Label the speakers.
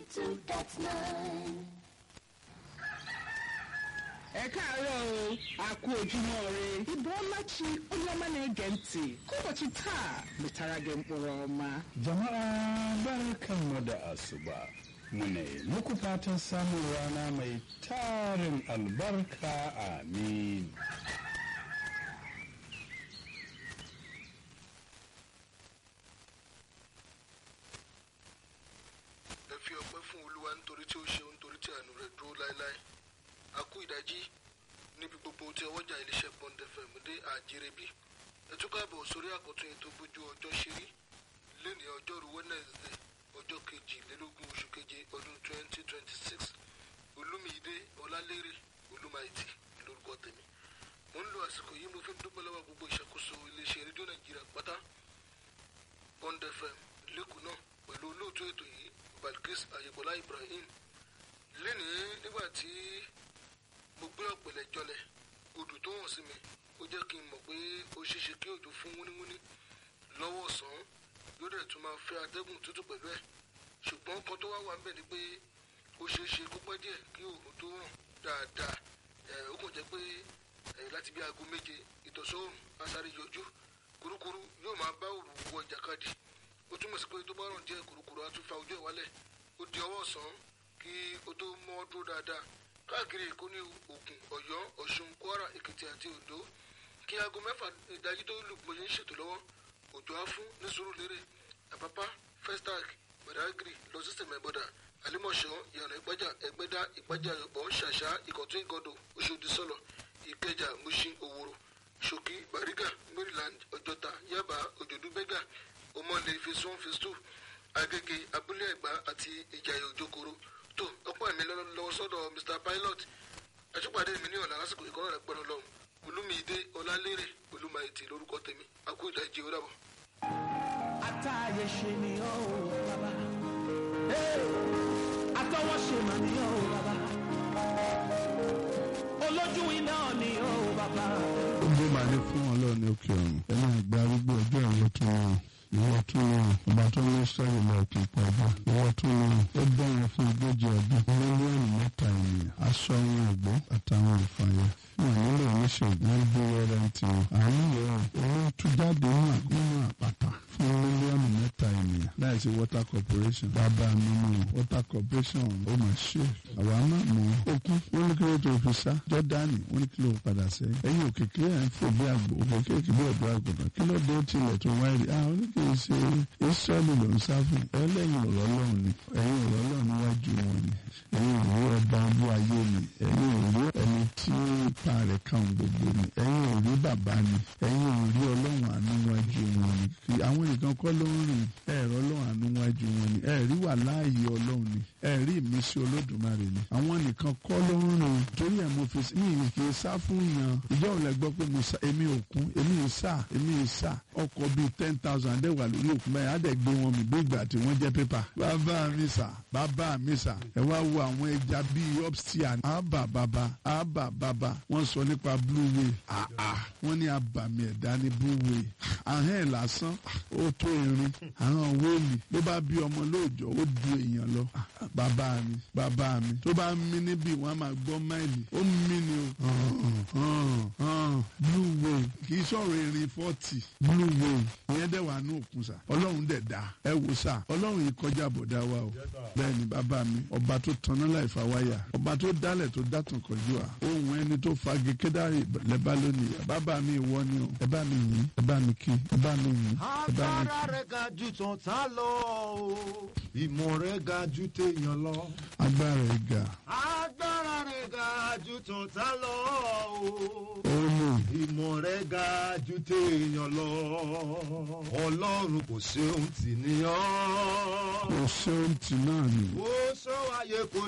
Speaker 1: 92.9.
Speaker 2: ẹ káàárọ̀ o a kú ojúmọ́ ire ibo ọmachi onye ọma na-ege ntị ka ụbọchị taa metara gị mkpụrụ ọma
Speaker 3: Jama'a barkanmu da asuba. Mune muku fatan samun rana mai tarin albarka amin.
Speaker 4: ẹ fi ọpẹ́ fún olúwa nítorí tí ó ṣeun nítorí tí àánú rẹ̀ dúró láéláé a kú ìdájí níbi gbogbo tí ọwọ́jà iléeṣẹ́ bond fm dé àjẹrẹbí ẹ tún káàbọ̀ sórí àkọ́tún ètò bójú ọjọ́ ṣeré lẹ́ni ọjọ́rú wednesday ọjọ́ kejìlélógún oṣù keje ọdún twenty twenty six olúmídé ọlálérè olúmáìtì lórúkọ tèmi mo ń lo àsìkò yìí mo fi ń dúpẹ́ lọ́wọ́ gbogbo ìṣàkóso iléeṣẹ́ rédíò nàìjíríà pátá bond fm lẹ́kùn náà pẹ̀lú olóòtú ètò yìí balkis ayebola ibrahim lénìí nígbà tí mo gbé ọ̀pẹ̀lẹ̀ jọlẹ̀ odò tó hàn sí mi ó jẹ́ kí n mọ̀ pé ó ṣeéṣe kí òjò fún wúníwúní lọ́wọ́ ọ̀sán yóò dẹ̀ tún máa fẹ́ atẹ́gùn tútù pẹ̀lú ẹ̀ ṣùgbọ́n kan tó wá wà ń bẹ̀ ni pé ó ṣeéṣe kó pẹ́ díẹ̀ kí òòrùn tó hàn dáadáa ẹ̀ ó kàn jẹ́ pé ẹ̀ láti bí aago méje ìtọ̀sọ́ọ̀rùn asáré yọjú kurukuru yóò máa bá òòrùn wọ ìjàkadì ó túmọ̀ sí pé tó bá ràn díẹ̀ kurukuru á tún fa ojú ẹ̀ wálẹ̀ ó di ọwọ́ ọ̀sán kí ó tó mọ́ dúró dáadáa káàkiri èkó ní ògùn ọ̀yọ́ ọ̀ṣun kwara èkìtì àti oǹdó kí aago mẹ́fà ìdájí tó lù gbòye ń ṣètò lọ́wọ́ òjò á fún ní sùúrùlérè àpápá festac badagry lọ sí sẹ̀mẹ̀bọ̀dà àlímọ̀ṣọ́ ìyànà ìpájà ẹgbẹ́dá ìpájà yọ̀bọ̀ ṣàṣà ìkọ̀tún ìgọ̀dọ̀ oṣòdì sọ̀lọ̀ ìkẹjà mushin òwòrò ṣòkí bàrígà maryland ọjọ́ta yaba òjòdú bẹ́gà ọmọlẹ̀ phase one phase two agége abúlé ẹ̀gbá àti ìjàyè òjòkòrò tó ọ̀pọ̀ ẹ̀mí lọ́wọ́ sọ́dọ̀ mr pilot àtúpàdé mi ní ọ̀la lásìkò ìkọ́nà rẹ̀ pẹ̀lú lọ́hùn olúmídé ọlálérè olúmáìtì lórúkọ tèmi àkó ìdájí ó dàbọ̀.
Speaker 5: àtàyè ṣe ni ó bàbá àtọwọ́ ṣe mà ni ó bàbá olójú iná ni ó bàbá.
Speaker 3: Ojú máa ní fún ọlọ́run ní òkè ọ̀run. Ẹ máa gba arúgbó ọjọ́ ìwọ tó wọn. Ìwọ tó wọn. Ọba tó ní sọ́yìn lọ kì í pàjá. Ìwọ tó wọn. Ó bẹ̀rẹ̀ fún ogójì ọdún. Mílíọ̀nù mẹ́ta ènìyàn. Aṣọ àwọn ògbó àtàwọn ìfàyà. Wọ́n nílò oníṣègùn ń bí wẹ́rẹ́ ń tiwọn. Àánú yẹn owó tú jáde nínú àpáta fún mílíọ̀nù mẹ́ta ènìyàn. Láìsí water corporation. Bàbá mi mú water corporation ó mà ṣe. Àwa máa mú okun. Wọ́n ní kí ló tó fi sá. Jọ́dánì wọ́n ní kí ló padà sẹ́yìn. Ẹ̀yin òkè kí ẹ̀ ń fò bí àgbò. Òkè kéèkì bí ọ̀dọ́ àgùntàn. Kí ló dé tilẹ̀ tó wáyé rí? Àwọn oníkèé ṣe Ísírẹ́lì ló ń sá fún. Ẹlẹ́yin ọ̀rọ̀ Ọlọ́run ni. Ẹ̀yin ọ̀rọ̀ Ọlọ́run níwájú wọn ni. Ẹ̀yin òrí ọba ọdún ayé ni. Ẹ̀yin òrí ẹni tí ipa rẹ̀ kàn gbogbo ni. Ẹ̀yin òrí bàbá ni. Ẹ̀yin òrí Ọlọ́run àánú wájú wọn ni. Kì àwọn nìkan kọ́ ló ń rìn. Ẹ̀rọ Ọlọ́run àánú wájú wọn ni. Ẹ̀rí wà láàyè Ọlọ́run ni. Ẹ̀rí ìmísí Olódùmarè ni. Àwọn nìkan kọ́ ló ń rìn. Torí ẹ̀ mo fi mí kì í sá fún yàn. Ìjọ òun lẹ gbọ́ pé mo sá èmi ò kún èmi ì sá èmi ì sá ọkọ̀ bíi ten thousand dẹ̀ wà lórí òkun báyìí á dẹ̀ gbé wọn mi bí ìgbà tí wọ́n jẹ́ pépà. Bàbá mi sà bàbá mi sà ẹ wá wo àwọn ẹja bíi upsteer àbà bàbá àbà bàbá wọ́n sọ nípa blue whale àà wọ́n ní abàmì ẹ̀dá ní blue whale àhán ẹ̀ lásán ó tó irin àwọn wéèlì ló bá bí ọmọ lóòjọ́ ó du èèyàn lọ bàbá mi bàbá mi tó bá ń mí níbí wọ́n á máa gbọ́ máìlì ó ń mí ni o blue whale kì í sọ̀rọ̀ erin fọ́tì blue whale ìyẹn dẹ̀ wà ní òkun sà ọlọ́run dẹ̀ dá ẹ wò sà ọlọ́run yìí kọjá bọ̀dá wa o bẹ́ẹ̀ ni bàbá mi ọba tó tanná láì fa wáyà ọba tó dálẹ̀ tó dátàn kọjú wa ohun ẹni tó fagi kédárì lẹ́bàá lónìí bàbá mi ìwọ ni o ẹ bá mi yìn ẹ bá mi kí ẹ bá mi yìn ẹ bá mi kí.
Speaker 5: agbára rẹ̀ ga ju tọ̀tá lọ o ìmọ̀ rẹ̀ ga ju téèyàn lọ.
Speaker 3: agbára ẹ̀ ga
Speaker 5: agbára rẹ̀ ga ju tọ̀tá lọ o
Speaker 3: ó lò
Speaker 5: ìmọ̀ rẹ̀ ga ju téèyàn lọ. ọlọ́run kò ṣe ohun tì ní ọ́.
Speaker 3: kò ṣe ohun tì náà ni.
Speaker 5: ó sọ ayé kò